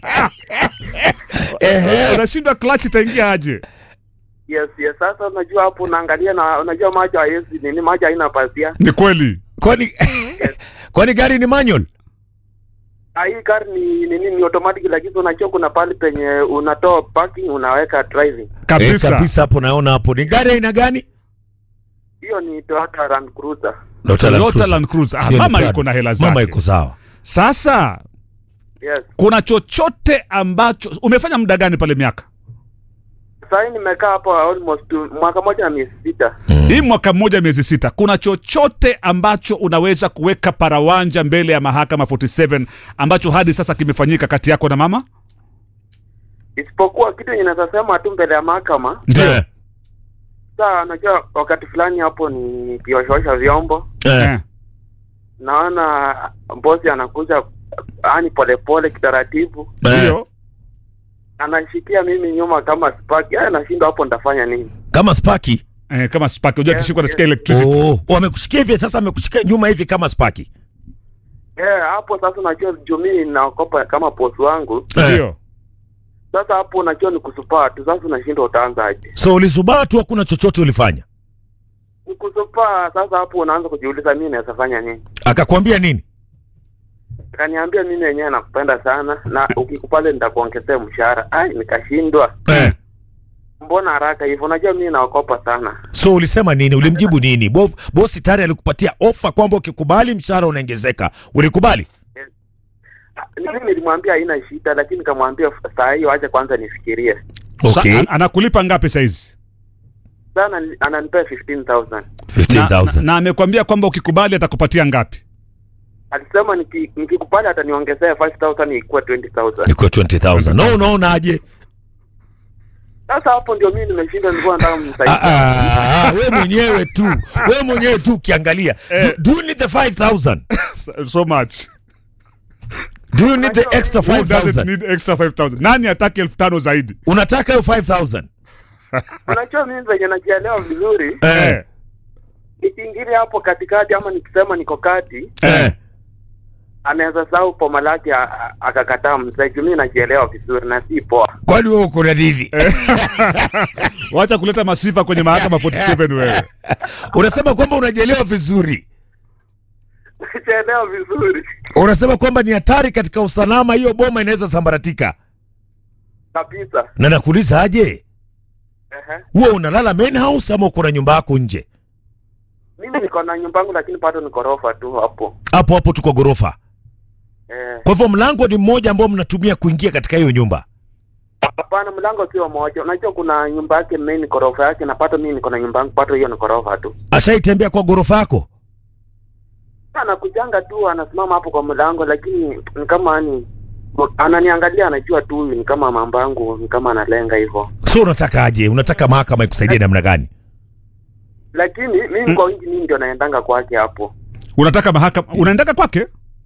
Ehe. unashindwa clutch itaingia aje Yes, yes. Sasa unajua hapo unaangalia na unajua macho haiwezi nini, macho haina pazia. ni kweli Kwani kwani gari ni manual? Ah, Hii gari ni nini, ni automatic, lakini unajua kuna pale penye unatoa parking unaweka driving. Eh, kabisa kabisa hapo naona hapo. Ni gari aina gani? Hiyo ni Toyota Land Cruiser. Toyota Land Toyota Cruiser. Land Cruiser. Ah, Hiyo ni mama Prado. iko na hela Mama zake. iko sawa. sasa Yes. kuna chochote ambacho umefanya muda gani pale miaka Sasa hii nimekaa hapo almost two- mwaka moja na miezi sita. hii mwaka mmoja miezi sita kuna chochote ambacho unaweza kuweka parawanja mbele ya mahakama 47 ambacho hadi sasa kimefanyika kati yako na mama Isipokuwa kitu yenye naweza sema tu mbele ya mahakama. Eh, Sasa unajua wakati fulani hapo ni kioshaosha vyombo. eh. Eh. Naona bosi anakuja yani polepole kitaratibu. Eh, ndio Anashikia mimi nyuma kama spark. Yaani nashindwa hapo nitafanya nini? Kama Sparky. eh, kama spark unajua Yes, kishikwa yes. nasikia electricity Oh, wamekushikia hivi sasa amekushikia nyuma hivi kama Sparky. Eh, hapo sasa unajua juu mimi naokopa kama bosi wangu. Eh. ndio Sasa hapo unajua ni kusupaa tu. Sasa unashindwa utaanza aje? So ulizubaa tu hakuna chochote ulifanya. Ni kusupaa. Sasa hapo unaanza kujiuliza mimi naweza fanya nini? Akakwambia nini? Akaniambia mimi wenyewe nakupenda sana na ukikupale nitakuongezea mshahara. Ai, nikashindwa. Eh. Mbona haraka hivyo? Unajua mimi naokopa sana. So ulisema nini? Ulimjibu nini? Bo, bosi tayari alikupatia ofa kwamba ukikubali mshahara unaongezeka. Ulikubali? Ah, Mimi nilimwambia haina shida, lakini nikamwambia saa hiyo acha kwanza nifikirie. Okay. Sa- an- anakulipa ngapi saizi Sana ananipea 15000. na, na, 15,000. na amekwambia kwamba ukikubali atakupatia ngapi Alisema niki- nikikupale ataniongezea 5000 ikuwe 20000. Ni kwa 20,000. No, unaona aje? Sasa hapo ndio mimi nimeshinda, nilikuwa nataka Ah, mnisaidie. ah, ah, we mwenyewe tu. We mwenyewe tu ukiangalia. Do, do you need the 5,000? so, so much Do you need the extra Who doesn't 5,000? need extra 5000 nani ataki elfu tano zaidi Unataka hiyo 5,000? Unajua mimi venye najielewa vizuri, Eh. nikiingilia hapo katikati ama nikisema niko kati, Eh. anaweza sahau poma lake a- a- akakataa mzee. Juu mimi najielewa vizuri na si poa. Kwani wewe uko na nini? wacha kuleta masifa kwenye mahakama 47 wewe Unasema kwamba unajielewa vizuri. Najielewa vizuri Unasema kwamba ni hatari katika usalama, hiyo boma inaweza sambaratika. kabisa. Na nakuuliza aje, Ehe. huwa unalala main house ama uko na nyumba yako nje? Mimi niko na nyumba yangu lakini bado ni ghorofa tu hapo. Hapo hapo tuko ghorofa. Eh, Kwa hivyo mlango ni mmoja ambao mnatumia kuingia katika hiyo nyumba. hapana, mlango sio moja. Unajua kuna nyumba yake main ghorofa yake, na pato mimi niko na nyumba yangu, pato hiyo ni ghorofa tu. Ashaitembea kwa ghorofa yako? Anakujanga tu anasimama hapo kwa mlango, lakini ni kama ni ananiangalia, anajua tu huyu ni kama mambo yangu, ni kama analenga hivyo. So unataka aje? Unataka mahakama ikusaidie namna gani? Lakini mimi kwa wingi mimi ndio naendanga kwake hapo. unataka mahakama unaendaka kwake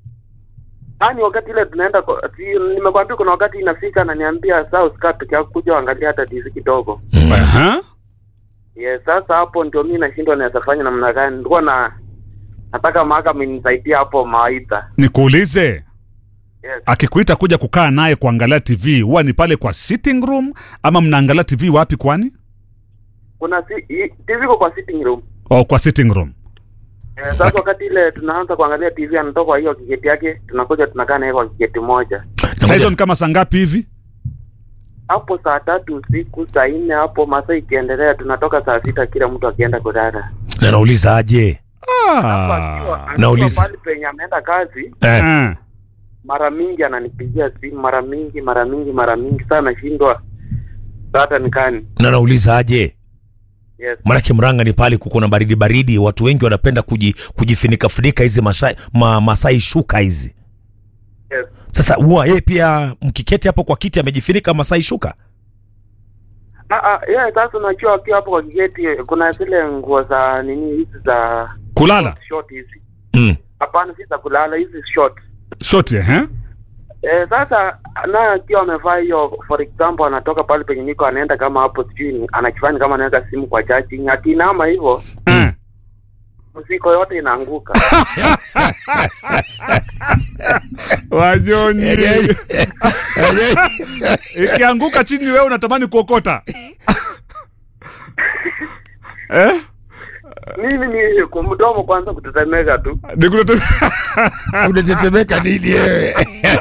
Yaani wakati ile tunaenda kwa- si- nimekwambia kuna wakati inafika ananiambia saa usikaa peke yako kuja uangalia hata TV kidogo. Aha. Yes, sasa hapo ndio mimi nashindwa naweza fanya namna gani. Nilikuwa na nataka mahakama inisaidie hapo mawaidha. nikuulize Yes. akikuita kuja kukaa naye kuangalia tv huwa ni pale kwa sitting room ama mnaangalia tv wapi kwani Kuna si, i- TV iko kwa sitting room. oh, kwa sitting room Eh, sasa wakati ile tunaanza kuangalia TV anatoka kwa hiyo kiketi yake, tunakuja tunakaa naye kwa kiketi moja. Sasa hizo ni kama saa ngapi hivi Hapo saa tatu usiku, saa nne hapo masaa ikiendelea tunatoka saa sita kila mtu akienda kulala. Na nauliza aje? Hapo ah. akiwa- akiwa nauliza. pale penye ameenda kazi, Eh. Ah. mara mingi ananipigia simu, mara mingi, mara mingi, mara mingi sana nashindwa hata nikani. Na nauliza aje? Yes. Maanake Mranga ni pale kuko na baridi baridi, watu wengi wanapenda kuji, kujifinika funika hizi masai, ma, masai shuka hizi. Yes. Sasa huwa yeye pia mkiketi hapo kwa kiti amejifinika masai shuka. Ah, ah, yeah, sasa unajua akiwa hapo kwa kiketi kuna zile nguo za nini hizi za kulala short hizi. Mm. Hapana, si za kulala hizi short. shoti eh? Eh, sasa naye akiwa amevaa hiyo, for example, anatoka pale penye niko anaenda kama hapo sijui ni- anakifanya kama anaweka simu kwa charging, akinama hivyo Eh. mzigo yote inaanguka. Wanyonyi ikianguka chini, wewe unatamani kuokota eh? Mimi ni kumdomo kwanza kutetemeka tu. Nikutete- unatetemeka nini wewe?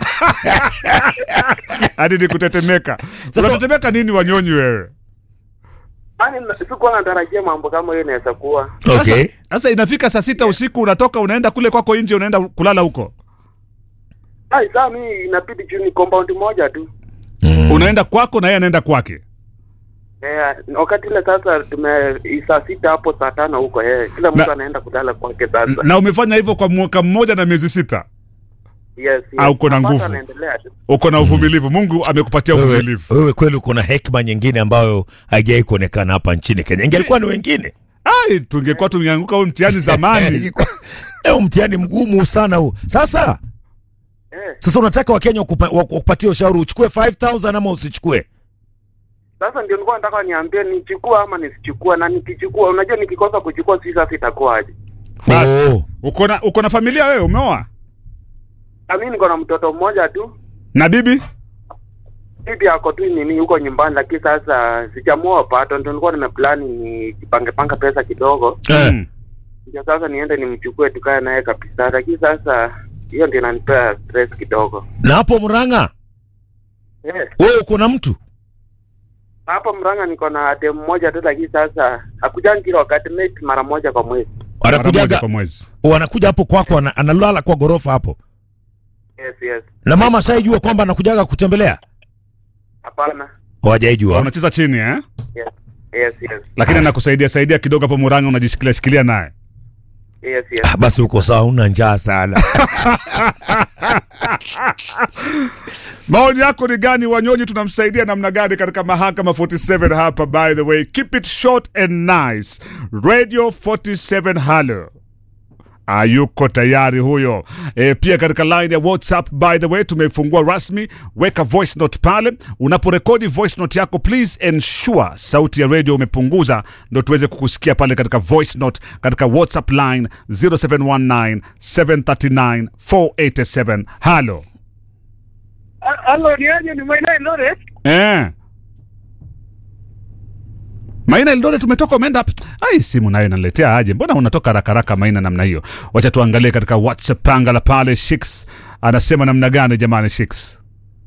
hadi nikutetemeka. Sasa- Unatetemeka nini Wanyonyi wewe? Yaani na- sikuwa natarajia mambo kama hiyo inaweza kuwa. Sasa, Okay. sasa inafika saa sita usiku unatoka unaenda kule kwako nje unaenda kulala huko. Ai, saa mimi inabidi juu ni compound moja tu. Mm. Unaenda kwako na yeye anaenda kwake. Eh, wakati ile sasa tume saa sita hapo saa tano huko eh, kila mtu Na- anaenda kulala kwake sasa. Na umefanya hivyo kwa mwaka mmoja na miezi sita. Yes, yes. Ah, uko na Mapato nguvu. anaendelea tu. Uko na uvumilivu. Mungu amekupatia Wewe, uvumilivu. wewe kweli uko na hekima nyingine ambayo haijawahi kuonekana hapa nchini Kenya. Ingelikuwa ni wengine Ai, tungekuwa tungeanguka huu mtihani zamani. Ingekuwa- Leo mtihani mgumu sana huu. Sasa Eh, sasa unataka Wakenya wakupa- wakupatie ushauri uchukue 5000 ama usichukue? sasa ndio nilikuwa nataka niambie nichukue ama nisichukue, na nikichukua, unajua nikikosa kuchukua si sasa itakuwaje? Basi. Oh. Uko na uko na familia wewe umeoa? Na mimi niko na mtoto mmoja tu, Na bibi? bibi ako tu nini huko nyumbani, lakini sasa sijamuoa pato, ndio nilikuwa nimeplani nijipange panga pesa kidogo, Eh. Mm. ndio sasa niende nimchukue tukae naye kabisa, lakini sasa hiyo ndio inanipea stress kidogo. Na hapo Murang'a Eh, wewe uko na mtu? hapa Mrang'a niko na dem mmoja tu, lakini sasa hakujangi kila wakati, maybe mara moja kwa mwezi. Mara moja Anakujaga kwa mwezi. wanakuja hapo kwako ana- analala kwa gorofa hapo. Yes, yes. Na mama shaijua kwamba anakujaga kutembelea? Hapana. Hawajaijua. Unacheza chini eh? Yes, yes, yes. Lakini anakusaidia saidia kidogo hapo Murang'a unajishikilia shikilia naye. Yes, yes. Ah, Basi uko sawa, una njaa sana. Maoni yako ni gani Wanyonyi, tunamsaidia namna gani katika mahakama 47 hapa? By the way, keep it short and nice. Radio 47 halo Ayuko tayari huyo. E, pia katika line ya WhatsApp by the way tumefungua rasmi, weka voice note pale. Unaporekodi voice note yako please ensure sauti ya radio umepunguza, ndo tuweze kukusikia pale katika voice note katika WhatsApp line 0719 739 487. Halo. Halo, ni aje? Ni Maina Eldoret? Eh. Maina Eldoret tumetoka umeenda wapi? Ai, simu nayo inaniletea aje? Mbona unatoka haraka haraka Maina namna hiyo? Wacha tuangalie katika WhatsApp panga la pale Shix anasema namna gani jamani Shix?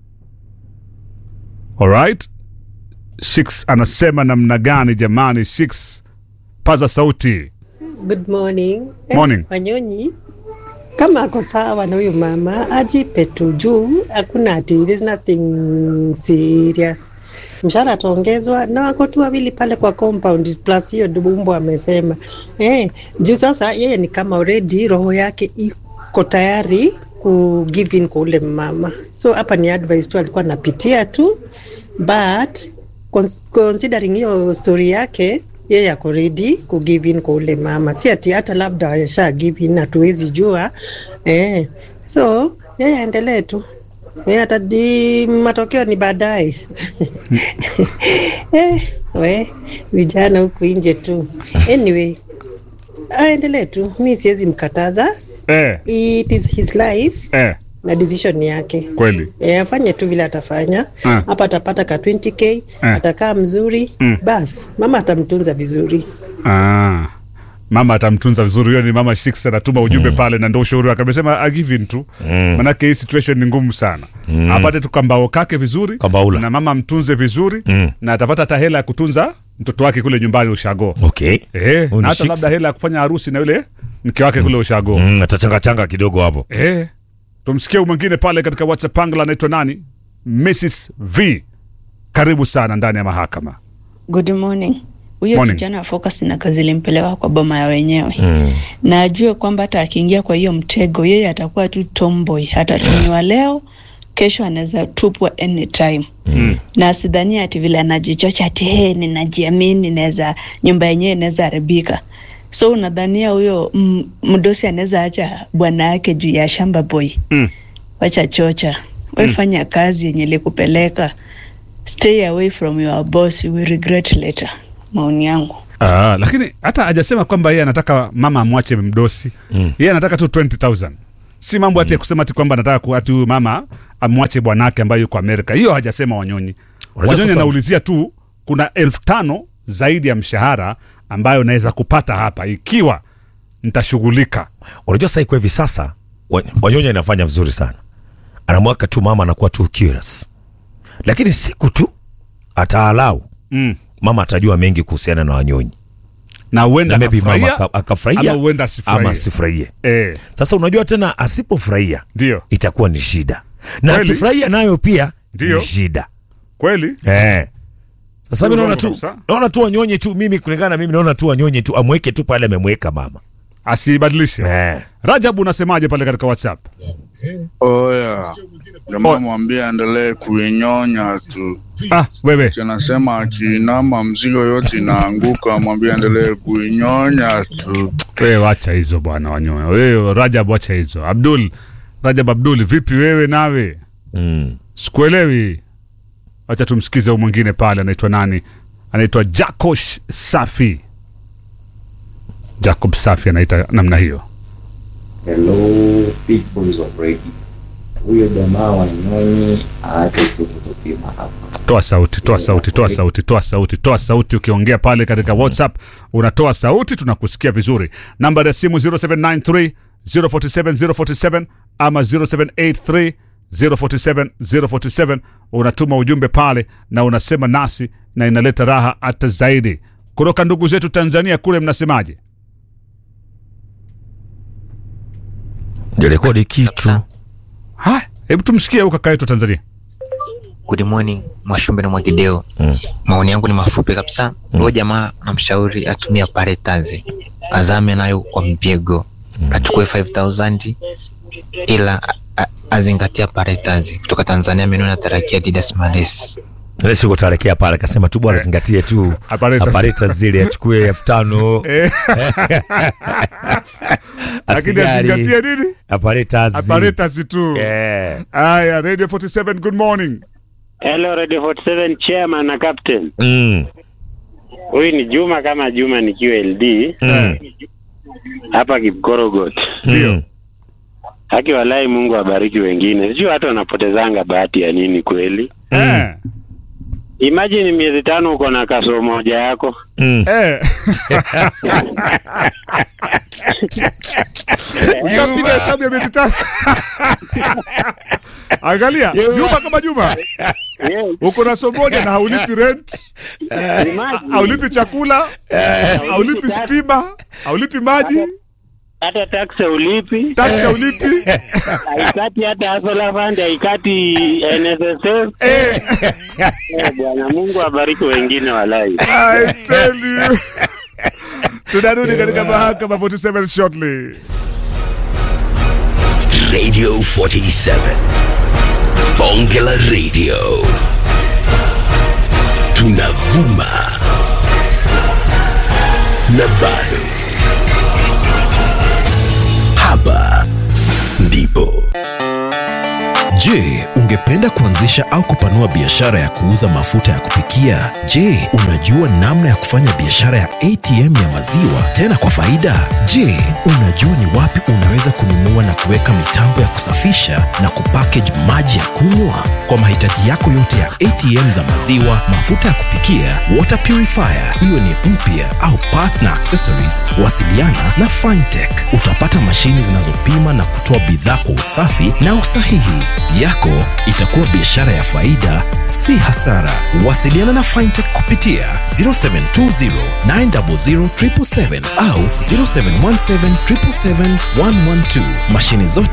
Alright. Shix anasema namna gani jamani Shix? Paza sauti. Good morning. Eh, Morning. Wanyonyi, kama ako sawa na huyu mama ajipe tu juu, hakuna ati there's nothing serious. Mshahara ataongezwa na wako tu wawili pale kwa compound plus hiyo dubumbo amesema. Eh, juu sasa yeye ni kama already roho yake iko tayari ku give in kwa ule mama. So hapa ni advice tu alikuwa anapitia tu but cons- considering hiyo story yake yeye ako ready ku give in kwa ule mama, si ati hata labda asha give in, hatuwezi jua eh. So yeye aendelee tu eh, hata di matokeo ni baadaye eh, we vijana huku nje tu anyway, aendelee tu, mi siwezi mkataza, Eh, it is his life eh, na decision yake kweli. E, afanye tu vile atafanya Ah. hapa, atapata ka 20k Ah. atakaa mzuri Mm. bas, mama atamtunza vizuri. Ah. Mama atamtunza vizuri. Huyo ni mama Shix anatuma ujumbe pale, na ndo ushauri wake. Amesema a give in tu, manake hii situation ni ngumu sana. Apate tu kambao kake vizuri, Kambaula. na mama mtunze vizuri, Mm. na atapata hata hela ya kutunza mtoto wake kule nyumbani ushago. Okay. Eh, Huyu ni na hata Shix. labda hela ya kufanya harusi na yule mke wake kule ushago. Mm, atachanga changa kidogo hapo. Eh, tumsikie huyu mwingine pale katika WhatsApp pangla, anaitwa nani? Mrs V, karibu sana ndani ya mahakama. Good morning. Huyo Morning. kijana wa focus na kazi ilimpeleka kwa boma ya wenyewe Mm. na ajue kwamba hata akiingia kwa hiyo mtego, yeye atakuwa tu tomboy, hatatumiwa leo, kesho anaweza tupwa anytime Mm. na asidhania ati vile anajichocha ati he, ninajiamini, naweza nyumba yenyewe inaweza haribika. So unadhania huyo mm, mdosi anaweza acha bwana yake juu ya shamba boy? Mm. Wacha chocha, we fanya kazi yenye likupeleka. Stay away from your boss, you will regret later. Maoni yangu. Ah, lakini hata hajasema kwamba yeye anataka mama amwache mdosi mm. yeye anataka tu 20000 si mambo ati ya kusema ati kwamba anataka ku- ati huyu mama amwache bwanake ambaye yuko amerika hiyo hajasema wanyonyi Unajua wanyonyi sasa- anaulizia tu kuna elfu tano zaidi ya mshahara ambayo naweza kupata hapa ikiwa nitashughulika unajua sasa iko hivi sasa wa- wanyonya inafanya vizuri sana anamwaka tu mama anakuwa tu curious lakini siku tu ataalau mm. mama atajua mengi kuhusiana na wanyonyi na na huenda maybe mama akafurahia aka- akafurahia ama huenda asifurahie. ama asifurahie eh, sasa unajua tena asipofurahia ndio itakuwa ni shida na Kweli? akifurahia nayo pia Ndio. ni shida kweli eh. sasa mi Ndio naona mambo tu kabisa. naona tu wanyonye tu mimi kulingana na mimi naona tu wanyonye tu amweke tu pale amemweka mama asibadilishe eh. rajabu unasemaje pale katika whatsapp Oya, jamaa mwambie aendelee kuinyonya tu. ah, wewe Anasema akiinama mzigo yote inaanguka, mwambie aendelee kuinyonya tu. wewe wacha hizo bwana wanyoya wewe rajab wacha hizo abdul rajab abdul vipi wewe nawe mm. sikuelewi wacha tumsikize huu mwingine pale anaitwa nani anaitwa jacosh safi jacob safi anaita namna hiyo Hello peoples of radio. Huyo jamaa wanyonyi aache tu kutupima hapa. toa sauti toa sauti toa sauti toa sauti toa sauti ukiongea pale katika whatsapp unatoa sauti tunakusikia vizuri namba ya simu 0793 047 047 ama 0783 047 047 unatuma ujumbe pale na unasema nasi na inaleta raha hata zaidi kutoka ndugu zetu tanzania kule mnasemaje ndio rekodi kitu haya hebu tumsikie huyu kaka yetu wa tanzania Good morning Mwashumbe na Mwagideo. Mm. Maoni yangu ni mafupi kabisa. Huyo jamaa namshauri atumie paretazi, azame nayo kwa mpigo, achukue 5000 ila a- a- azingatia paretazi kutoka Tanzania. Mimi natarakia Didas Mares. Ile siku tarekea pale akasema tu bwana zingatie tu Apparatus. apparatus zile achukue elfu tano lakini Asigari. azingatie nini apparatus. aparetasi tu Eh. haya radio 47 good morning Hello Radio 47 chairman na captain. Mm. Huyu ni Juma kama Juma nikiwa LD Mm. hapa Kipkorogot. Mm. Haki walai Mungu abariki wengine. Sijui watu wanapotezanga bahati ya nini kweli. eh. Imagine miezi tano uko na kasoro moja yako. Mm. Eh. Ushapiga hesabu ya miezi tatu. Angalia, Juma kama Juma. Uko na so moja na haulipi rent, Imagine, haulipi chakula, haulipi stima, haulipi maji, hata tax ulipi, taksi haulipi. haikati hata Asola Fund, haikati NSSF. Eh, Eh, Bwana Mungu abariki wengine walai. I tell you. Tunarudi katika mahakama 47 shortly. Radio 47. Bonge la Radio. Tunavuma. Na bado. Hapa ndipo. Je, ungependa kuanzisha au kupanua biashara ya kuuza mafuta ya kupikia? Je, unajua namna ya kufanya biashara ya ATM ya maziwa tena kwa faida? Je, unajua ni wapi unaweza kununua na kuweka mitambo ya kusafisha na kupackage maji ya kunywa? Kwa mahitaji yako yote ya ATM za maziwa, mafuta ya kupikia, water purifier, iwe ni mpya au parts na accessories, wasiliana na Fintech. Utapata mashini zinazopima na kutoa bidhaa kwa usafi na usahihi. Yako itakuwa biashara ya faida, si hasara. Wasiliana na Fintech kupitia 0720 900 777 au 0717 777 112. Mashini zote